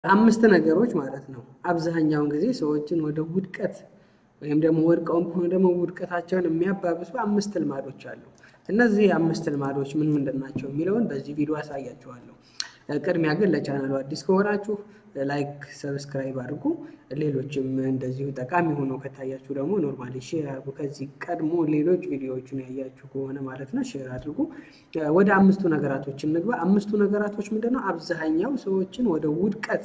አምስት ነገሮች ማለት ነው አብዛኛውን ጊዜ ሰዎችን ወደ ውድቀት ወይም ደግሞ ወድቀውም ከሆነ ደግሞ ውድቀታቸውን የሚያባብሱ አምስት ልማዶች አሉ። እነዚህ አምስት ልማዶች ምን ምንድን ናቸው የሚለውን በዚህ ቪዲዮ አሳያችኋለሁ። ቅድሚያ ግን ለቻናሉ አዲስ ከሆናችሁ ላይክ፣ ሰብስክራይብ አድርጉ። ሌሎችም እንደዚሁ ጠቃሚ ሆኖ ከታያችሁ ደግሞ ኖርማሊ ሼር አድርጉ። ከዚህ ቀድሞ ሌሎች ቪዲዮዎችን ያያችሁ ከሆነ ማለት ነው ሼር አድርጉ። ወደ አምስቱ ነገራቶች እንግባ። አምስቱ ነገራቶች ምንድን ነው? አብዛኛው ሰዎችን ወደ ውድቀት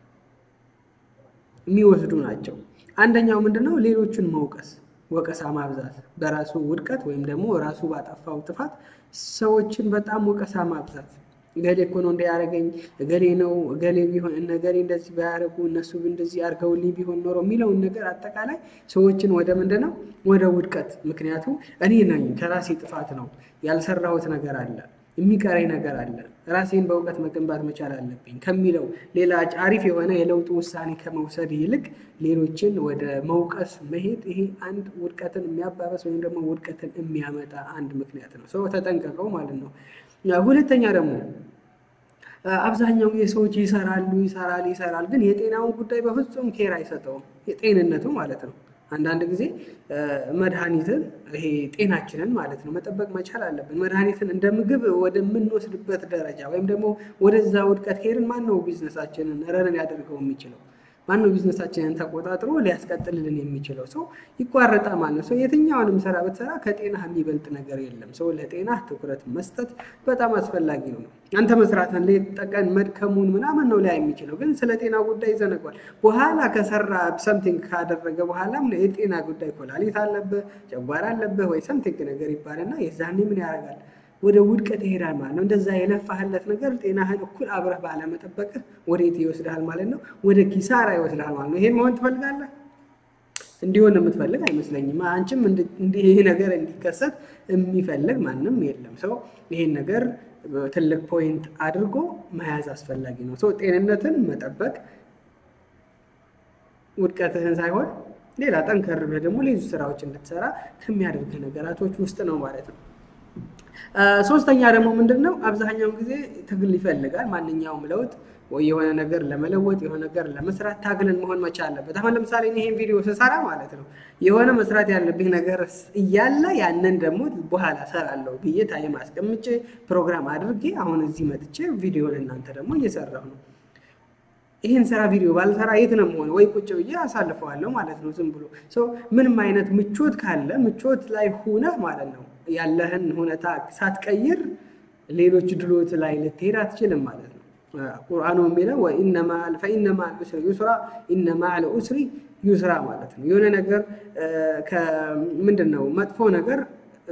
የሚወስዱ ናቸው። አንደኛው ምንድን ነው? ሌሎችን መውቀስ፣ ወቀሳ ማብዛት፣ በራሱ ውድቀት ወይም ደግሞ ራሱ ባጠፋው ጥፋት ሰዎችን በጣም ወቀሳ ማብዛት እገሌ እኮ ነው እንዲያደርገኝ እገሌ ነው እገሌ ቢሆን እነ እገሌ እንደዚህ ባያደርጉ እነሱ እንደዚህ አድርገውልኝ ቢሆን ኖሮ የሚለውን ነገር አጠቃላይ ሰዎችን ወደ ምንድን ነው ወደ ውድቀት። ምክንያቱም እኔ ነኝ ከራሴ ጥፋት ነው ያልሰራሁት ነገር አለ የሚቀረኝ ነገር አለ ራሴን በእውቀት መገንባት መቻል አለብኝ ከሚለው ሌላ አሪፍ የሆነ የለውጥ ውሳኔ ከመውሰድ ይልቅ ሌሎችን ወደ መውቀስ መሄድ ይሄ አንድ ውድቀትን የሚያባበስ ወይም ደግሞ ውድቀትን የሚያመጣ አንድ ምክንያት ነው። ሰው ተጠንቀቀው ማለት ነው። ሁለተኛ ደግሞ አብዛኛው ጊዜ ሰዎች ይሰራሉ ይሰራል ይሰራል፣ ግን የጤናውን ጉዳይ በፍጹም ኬር አይሰጠውም። የጤንነቱ ማለት ነው። አንዳንድ ጊዜ መድኃኒትን ይሄ ጤናችንን ማለት ነው መጠበቅ መቻል አለብን። መድኃኒትን እንደ ምግብ ወደምንወስድበት ደረጃ ወይም ደግሞ ወደዛ ውድቀት ሄድን። ማን ነው ቢዝነሳችንን ረን ሊያደርገው የሚችለው? ማነው ቢዝነሳችንን ተቆጣጥሮ ሊያስቀጥልልን የሚችለው? ሰው ይቋረጣል ማለት ነው። ሰው የትኛውንም ስራ ብትሰራ ከጤና የሚበልጥ ነገር የለም። ሰው ለጤና ትኩረት መስጠት በጣም አስፈላጊ ነው። አንተ መስራትን ሌት ተቀን መድከሙን ምናምን ነው ሊያ የሚችለው፣ ግን ስለ ጤና ጉዳይ ይዘነጓል። በኋላ ከሰራ ሰምቲንግ ካደረገ በኋላም የጤና ጉዳይ ኮላሊት አለብህ፣ ጨጓራ አለብህ ወይ ሰምቲንግ ነገር ይባልና የዛኔ ምን ያደርጋል ወደ ውድቀት ይሄዳል ማለት ነው። እንደዛ የለፋህለት ነገር ጤናህን እኩል አብረህ ባለመጠበቅህ ወዴት ይወስድሃል ማለት ነው? ወደ ኪሳራ ይወስድሃል ማለት ነው። ይሄን መሆን ትፈልጋለህ? እንዲሆን የምትፈልግ አይመስለኝም። አንቺም ይሄ ነገር እንዲከሰት የሚፈልግ ማንም የለም። ሰው ይሄን ነገር ትልቅ ፖይንት አድርጎ መያዝ አስፈላጊ ነው። ሰው ጤንነትን መጠበቅ ውድቀትህን ሳይሆን ሌላ ጠንከር ብለህ ደግሞ ሌሎች ስራዎች እንድትሰራ ከሚያደርግህ ነገራቶች ውስጥ ነው ማለት ነው። ሶስተኛ ደግሞ ምንድን ነው? አብዛኛውን ጊዜ ትግል ይፈልጋል። ማንኛውም ለውጥ ወይ የሆነ ነገር ለመለወጥ የሆነ ነገር ለመስራት ታግልን መሆን መቻል አለበት። አሁን ለምሳሌ ይሄን ቪዲዮ ስሰራ ማለት ነው የሆነ መስራት ያለብኝ ነገር እያለ ያንን ደግሞ በኋላ ሰራለሁ ብዬ ታይም አስቀምጬ ፕሮግራም አድርጌ አሁን እዚህ መጥቼ ቪዲዮ ለእናንተ ደግሞ እየሰራሁ ነው። ይህን ስራ ቪዲዮ ባልሰራ የት ነው መሆን? ወይ ቁጭ ብዬ አሳልፈዋለሁ ማለት ነው። ዝም ብሎ ሰው ምንም አይነት ምቾት ካለ ምቾት ላይ ሁነህ ማለት ነው ያለህን ሁኔታ ሳትቀይር ሌሎች ድሎት ላይ ልትሄድ አትችልም ማለት ነው። ቁርአኑ የሚለው ፈኢነ መዐል ዑስሪ ዩስራ ኢነ መዐል ዑስሪ ዩስራ ማለት ነው። የሆነ ነገር ምንድን ነው መጥፎ ነገር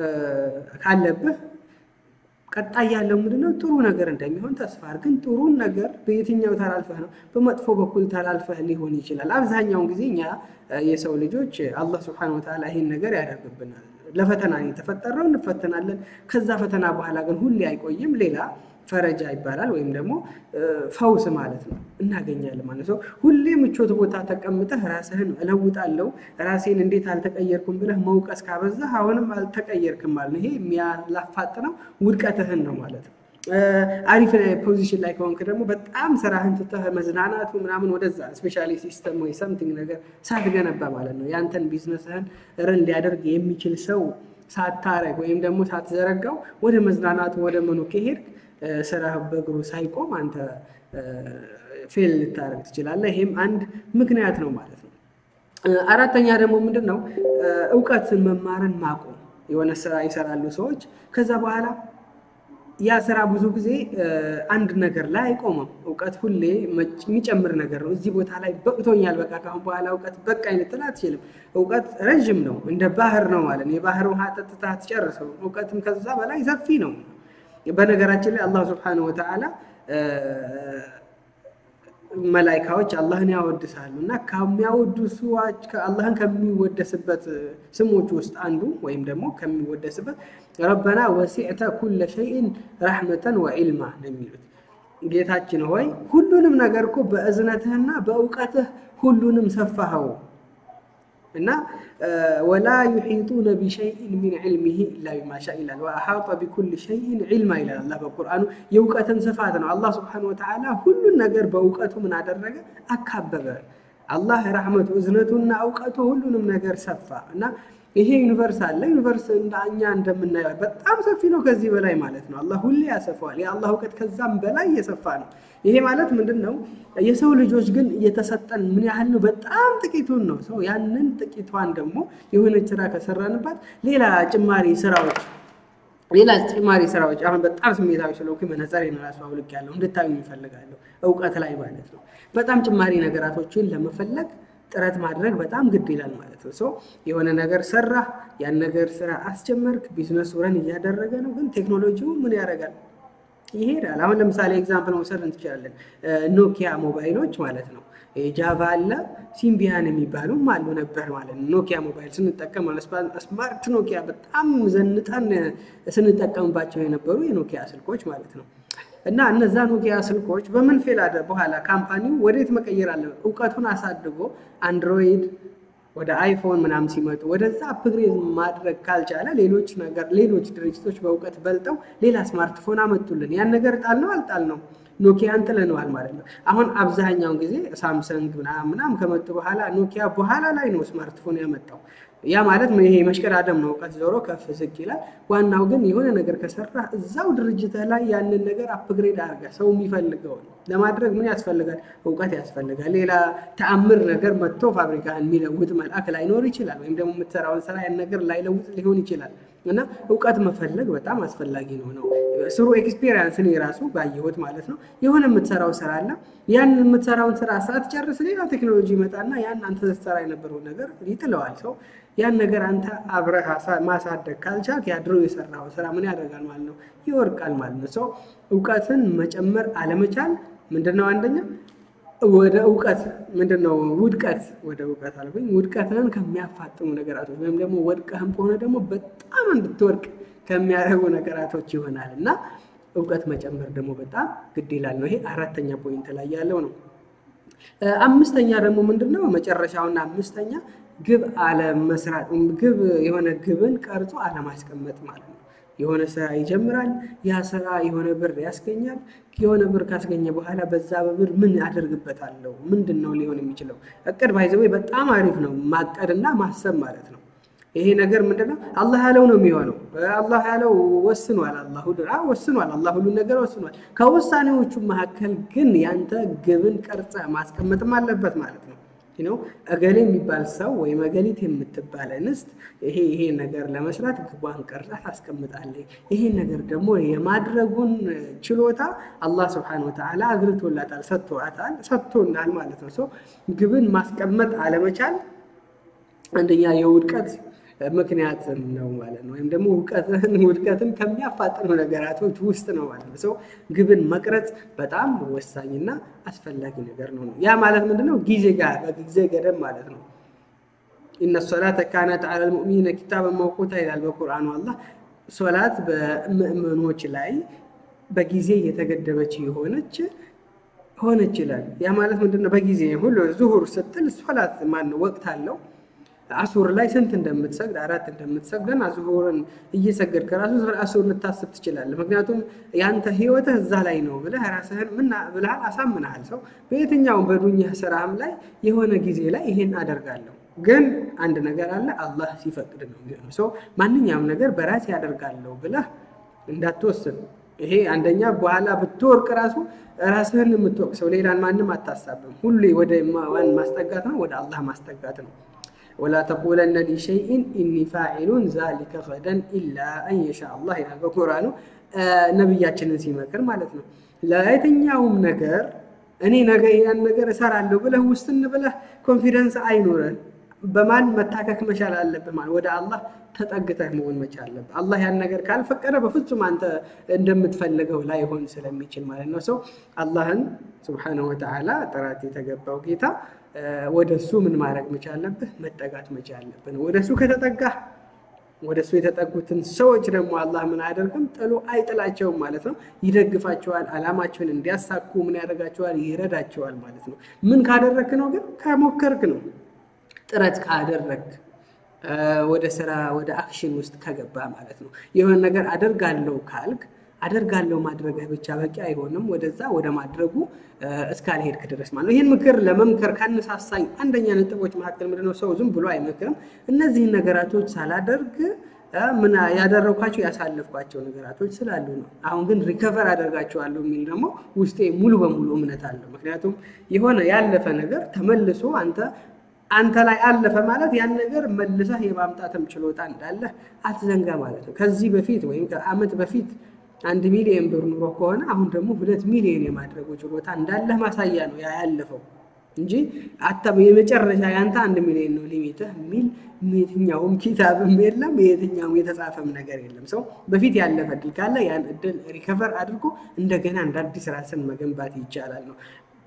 ካለብህ ቀጣይ ያለው ምንድነው ጥሩ ነገር እንደሚሆን ተስፋ ግን ጥሩን ነገር በየትኛው ተላልፈህ ነው? በመጥፎ በኩል ተላልፈህ ሊሆን ይችላል። አብዛኛውን ጊዜ እኛ የሰው ልጆች አላህ ስብሐነሁ ወተዓላ ይህን ነገር ያደርግብናል። ለፈተና የተፈጠረው እንፈተናለን። ከዛ ፈተና በኋላ ግን ሁሌ አይቆይም። ሌላ ፈረጃ ይባላል ወይም ደግሞ ፈውስ ማለት ነው እናገኛለን ማለት ነው። ሁሌ ምቾት ቦታ ተቀምጠህ ራስህን እለውጣለሁ ራሴን እንዴት አልተቀየርኩም ብለህ መውቀስ ካበዛህ አሁንም አልተቀየርክም ማለት ነው። ይሄ የሚያላፋጥነው ውድቀትህን ነው ማለት ነው። አሪፍ ፖዚሽን ላይ ከሆንክ ደግሞ በጣም ስራህን ትተህ መዝናናቱ ምናምን ወደዛ ስፔሻሊ ሲስተም ወይ ሰምቲንግ ነገር ሳትገነባ ማለት ነው ያንተን ቢዝነስህን ረን ሊያደርግ የሚችል ሰው ሳታረግ ወይም ደግሞ ሳትዘረጋው ወደ መዝናናቱ ወደ መኑ ከሄድክ ስራህ በእግሩ ሳይቆም አንተ ፌል ልታደርግ ትችላለህ። ይሄም አንድ ምክንያት ነው ማለት ነው። አራተኛ ደግሞ ምንድን ነው እውቀትን መማርን ማቆም። የሆነ ስራ ይሰራሉ ሰዎች ከዛ በኋላ ያ ስራ ብዙ ጊዜ አንድ ነገር ላይ አይቆምም። እውቀት ሁሌ የሚጨምር ነገር ነው። እዚህ ቦታ ላይ በቅቶኛል፣ በቃ ካሁን በኋላ እውቀት በቃኝ ልትል አትችልም። እውቀት ረዥም ነው፣ እንደ ባህር ነው ማለት ነው። የባህር ውሃ ጠጥተህ አትጨርሰው። እውቀትም ከዛ በላይ ሰፊ ነው። በነገራችን ላይ አላህ ስብሐነሁ ወተዓላ መላይካዎች አላህን ያወድሳሉ እና ከሚያወድሱ አላህን ከሚወደስበት ስሞች ውስጥ አንዱ ወይም ደግሞ ከሚወደስበት ረበና ወሲዕተ ኩለ ሸይን ረሕመተን ወዒልማ ነው የሚሉት። ጌታችን ሆይ ሁሉንም ነገር እኮ በእዝነትህና በእውቀትህ ሁሉንም ሰፋኸው እና ወላ ዩሒጡነ ቢሸይኢን ሚን ዕልሚሂ ኢላ ቢማ ሻ ይላል። ወአሓጠ ቢኩል ሸይኢን ዒልማ ይላል አላህ በቁርአኑ። የእውቀትን ስፋት ነው። አላህ ስብሓነሁ ወተዓላ ሁሉን ነገር በእውቀቱ ምን አደረገ? አካበበ። አላህ ረሕመቱ እዝነቱና እውቀቱ ሁሉንም ነገር ሰፋ እና ይሄ ዩኒቨርስ አለ። ዩኒቨርስ እንደ እኛ እንደምናየው በጣም ሰፊ ነው፣ ከዚህ በላይ ማለት ነው። አላህ ሁሌ ያሰፋዋል። የአላህ እውቀት ከዛም በላይ የሰፋ ነው። ይሄ ማለት ምንድን ነው? የሰው ልጆች ግን እየተሰጠን ምን ያህል ነው? በጣም ጥቂቱን ነው። ሰው ያንን ጥቂቷን ደግሞ የሆነች ስራ ከሰራንባት ሌላ ጭማሪ ስራዎች ሌላ ጭማሪ ስራዎች አሁን በጣም ስሜታዊ ስለሆንኩ መነጽሬን እራሱ አውልቄያለሁ እንድታዩ ይፈልጋለሁ። እውቀት ላይ ማለት ነው። በጣም ጭማሪ ነገራቶችን ለመፈለግ ጥረት ማድረግ በጣም ግድ ይላል ማለት ነው። ሰው የሆነ ነገር ሰራ፣ ያን ነገር ስራ አስጀመርክ፣ ቢዝነስ ረን እያደረገ ነው። ግን ቴክኖሎጂው ምን ያደርጋል? ይሄዳል። አሁን ለምሳሌ ኤግዛምፕል መውሰድ እንችላለን። ኖኪያ ሞባይሎች ማለት ነው። ጃቫ አለ፣ ሲምቢያን የሚባሉም አሉ ነበር ማለት ነው። ኖኪያ ሞባይል ስንጠቀም ስማርት ኖኪያ በጣም ዘንጠን ስንጠቀምባቸው የነበሩ የኖኪያ ስልኮች ማለት ነው። እና እነዛ ኖኪያ ስልኮች በምን ፌል አደ በኋላ ካምፓኒው ወዴት መቀየር አለ? እውቀቱን አሳድጎ አንድሮይድ ወደ አይፎን ምናምን ሲመጡ ወደዛ አፕግሬድ ማድረግ ካልቻለ ሌሎች ነገር ሌሎች ድርጅቶች በእውቀት በልጠው ሌላ ስማርትፎን አመጡልን። ያን ነገር ጣል ነው አልጣል ነው ኖኪያን ጥለነዋል ማለት ነው። አሁን አብዛኛውን ጊዜ ሳምሰንግ ምናምን ምናምን ከመጡ በኋላ ኖኪያ በኋላ ላይ ነው ስማርትፎን ያመጣው። ያ ማለት ይሄ መሽቀዳደም ነው። እውቀት ዞሮ ከፍ ዝቅ ይላል። ዋናው ግን የሆነ ነገር ከሰራ እዛው ድርጅት ላይ ያንን ነገር አፕግሬድ አድርገ ሰው የሚፈልገውን ለማድረግ ምን ያስፈልጋል? እውቀት ያስፈልጋል። ሌላ ተአምር ነገር መጥቶ ፋብሪካን የሚለውጥ መልአክ ላይኖር ይችላል። ወይም ደግሞ የምትሰራውን ስራ ያን ነገር ላይለውጥ ሊሆን ይችላል። እና እውቀት መፈለግ በጣም አስፈላጊ ነው ነው ስሩ ኤክስፔሪንስ እኔ ራሱ ባየሁት ማለት ነው። የሆነ የምትሰራው ስራ አለ። ያን የምትሰራውን ስራ ሳትጨርስ ሌላ ቴክኖሎጂ ይመጣና ያን አንተ ስትሰራ የነበረውን ነገር ይጥለዋል ሰው ያን ነገር አንተ አብረህ ማሳደግ ካልቻልክ ያድሮ የሰራው ስራ ምን ያደርጋል ማለት ነው? ይወርቃል ማለት ነው። ሰው እውቀትን መጨመር አለመቻል ምንድነው? አንደኛ ወደ እውቀት ምንድነው? ውድቀት ወደ እውቀት አልኩኝ። ውድቀትን ከሚያፋጥኑ ነገራቶች ወይም ደግሞ ወድቀህም ከሆነ ደግሞ በጣም እንድትወድቅ ከሚያደርጉ ነገራቶች ይሆናል እና እውቀት መጨመር ደግሞ በጣም ግድ ይላል ነው። ይሄ አራተኛ ፖይንት ላይ ያለው ነው። አምስተኛ ደግሞ ምንድነው? መጨረሻውና አምስተኛ ግብ አለመስራት፣ ግብ የሆነ ግብን ቀርጾ አለማስቀመጥ ማለት ነው። የሆነ ስራ ይጀምራል። ያ ስራ የሆነ ብር ያስገኛል። የሆነ ብር ካስገኘ በኋላ በዛ በብር ምን አደርግበታለሁ? ምንድን ነው ሊሆን የሚችለው? እቅድ ባይዘዌ በጣም አሪፍ ነው፣ ማቀድና ማሰብ ማለት ነው። ይሄ ነገር ምንድነው? አላህ ያለው ነው የሚሆነው። አላህ ያለው ወስኗል። አላህ ሁሉ ወስኗል። አላህ ሁሉን ነገር ወስኗል። ከውሳኔዎቹ መካከል ግን ያንተ ግብን ቀርጸ ማስቀመጥም አለበት ማለት ነው። ነው እገሌ የሚባል ሰው ወይም እገሊት የምትባል እንስት ይሄ ይሄ ነገር ለመስራት ግቧን ቀርጻ ታስቀምጣለች። ይሄ ነገር ደግሞ የማድረጉን ችሎታ አላህ ስብሐነ ወተዓላ አግርቶላታል፣ ሰጥቶታል፣ ሰጥቶናል ማለት ነው። ሰው ግብን ማስቀመጥ አለመቻል አንደኛ የውድቀት ምክንያትም ነው ማለት ነው። ወይም ደግሞ ውድቀትን ከሚያፋጥኑ ነገራቶች ውስጥ ነው ማለት ነው። ሰው ግብን መቅረጽ በጣም ወሳኝና አስፈላጊ ነገር ነው። ያ ማለት ምንድነው? ጊዜ ጋር በጊዜ ገደብ ማለት ነው። ኢነ ሶላተ ካነት ዐለል ሙእሚኒነ ኪታበን መውቁታ ይላል በቁርአኑ አላህ። ሶላት በምእመኖች ላይ በጊዜ የተገደበች የሆነች ሆነች ይላል። ያ ማለት ምንድነው? በጊዜ ሁሉ ዙሁር ስትል ሶላት ማነው ወቅት አለው አሱር ላይ ስንት እንደምትሰግድ አራት እንደምትሰግድ ገና ዙሁርን እየሰገድ ከራሱ አሱር ልታስብ ትችላለህ። ምክንያቱም ያንተ ህይወትህ እዛ ላይ ነው ብለህ ራስህን ምን ብልሃል አሳምነሃል። ሰው በየትኛውም በዱኛ ስራም ላይ የሆነ ጊዜ ላይ ይሄን አደርጋለሁ ግን አንድ ነገር አለ፣ አላህ ሲፈቅድ ነው የሚሆነው። ሰው ማንኛውም ነገር በራሴ ያደርጋለሁ ብለህ እንዳትወስን። ይሄ አንደኛ በኋላ ብትወርቅ ራሱ ራስህን የምትወቅሰው ሌላን ማንም አታሳብም። ሁሌ ወደ ማን ማስጠጋት ነው? ወደ አላህ ማስጠጋት ነው። ወላ ተቁለነ ሊሸይኢን ኢኒ ፋዒሉን ዛሊከ ገደን ኢላ አን የሻ አላህ ይላል በቁርአኑ ነቢያችንን ሲመክር ማለት ነው። ለየትኛውም ነገር እኔ ነገ ያን ነገር እሰራለሁ ብለህ ውስን ብለህ ኮንፊደንስ አይኖረን። በማን መታከክ መቻል አለብህ? ማለት ወደ አላህ ተጠግተህ መሆን መቻል አለብህ። አላህ ያን ነገር ካልፈቀደ በፍጹም አንተ እንደምትፈልገው ላይሆን ስለሚችል ማለት ነው። ሰው አላህን ስብሓነሁ ወተዓላ ጥራት የተገባው ጌታ ወደ እሱ ምን ማድረግ መቻል አለብህ? መጠጋት መቻል አለብህ። ወደ እሱ ከተጠጋህ ወደ እሱ የተጠጉትን ሰዎች ደግሞ አላህ ምን አያደርግም? ጥሎ አይጥላቸውም ማለት ነው። ይደግፋቸዋል። አላማቸውን እንዲያሳኩ ምን ያደርጋቸዋል? ይረዳቸዋል ማለት ነው። ምን ካደረግክ ነው ግን? ከሞከርክ ነው። ጥረት ካደረግ ወደ ስራ ወደ አክሽን ውስጥ ከገባ ማለት ነው። የሆነ ነገር አደርጋለሁ ካልክ አደርጋለሁ ማድረግህ ብቻ በቂ አይሆንም። ወደዛ ወደ ማድረጉ እስካልሄድክ ድረስ ማለት ነው። ይህን ምክር ለመምከር ካነሳሳኝ አንደኛ ነጥቦች መካከል ምንድነው፣ ሰው ዝም ብሎ አይመክርም። እነዚህን ነገራቶች ሳላደርግ ምን ያደረግኳቸው ያሳለፍኳቸው ነገራቶች ስላሉ ነው። አሁን ግን ሪከቨር አደርጋቸዋለሁ የሚል ደግሞ ውስጤ ሙሉ በሙሉ እምነት አለው። ምክንያቱም የሆነ ያለፈ ነገር ተመልሶ አንተ አንተ ላይ አለፈ ማለት ያን ነገር መልሰህ የማምጣትም ችሎታ እንዳለህ አትዘንጋ ማለት ነው። ከዚህ በፊት ወይም ከዓመት በፊት አንድ ሚሊዮን ብር ኑሮ ከሆነ አሁን ደግሞ ሁለት ሚሊዮን የማድረጉ ችሎታ እንዳለህ ማሳያ ነው ያ ያለፈው እንጂ የመጨረሻ ያንተ አንድ ሚሊዮን ነው ሊሚትህ የሚል የትኛውም ኪታብም የለም፣ የትኛውም የተጻፈም ነገር የለም። ሰው በፊት ያለፈ እድል ካለ ያን እድል ሪከቨር አድርጎ እንደገና እንደ አዲስ ራስን መገንባት ይቻላል ነው።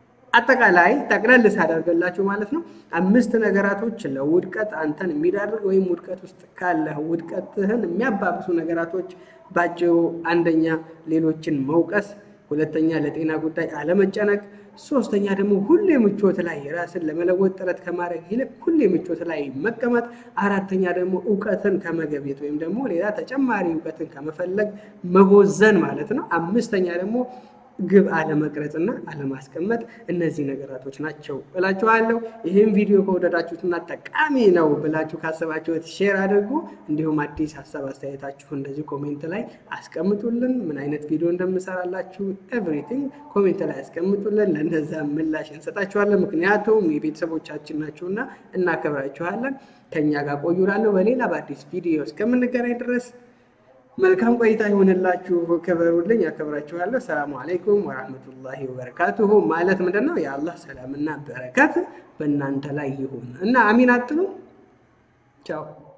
አጠቃላይ ጠቅለል ሳደርገላችሁ ማለት ነው አምስት ነገራቶች ለውድቀት አንተን የሚዳርግ ወይም ውድቀት ውስጥ ካለህ ውድቀትህን የሚያባብሱ ነገራቶች ባጭሩ፣ አንደኛ ሌሎችን መውቀስ፣ ሁለተኛ ለጤና ጉዳይ አለመጨነቅ፣ ሶስተኛ ደግሞ ሁሌ ምቾት ላይ ራስን ለመለወጥ ጥረት ከማድረግ ይልቅ ሁሌ ምቾት ላይ መቀመጥ፣ አራተኛ ደግሞ እውቀትን ከመገብየት ወይም ደግሞ ሌላ ተጨማሪ እውቀትን ከመፈለግ መቦዘን ማለት ነው። አምስተኛ ደግሞ ግብ አለመቅረጽና አለማስቀመጥ እነዚህ ነገራቶች ናቸው እላችኋለሁ። ይህም ቪዲዮ ከወደዳችሁትና ጠቃሚ ነው ብላችሁ ካሰባችሁት ሼር አድርጉ። እንዲሁም አዲስ ሀሳብ አስተያየታችሁ እንደዚህ ኮሜንት ላይ አስቀምጡልን። ምን አይነት ቪዲዮ እንደምሰራላችሁ ኤቭሪቲንግ ኮሜንት ላይ አስቀምጡልን። ለእነዛ ምላሽ እንሰጣችኋለን። ምክንያቱም የቤተሰቦቻችን ናችሁና እናከብራችኋለን። ከእኛ ጋር ቆዩላለሁ። በሌላ በአዲስ ቪዲዮ እስከምንገናኝ ድረስ መልካም ቆይታ ይሆንላችሁ። ክበሩልኝ፣ ያከብራችኋለሁ። ሰላሙ አለይኩም ወራህመቱላሂ ወበረካቱሁ። ማለት ምንድን ነው? የአላህ ሰላምና በረከት በእናንተ ላይ ይሁን እና አሚን አትሉ። ቻው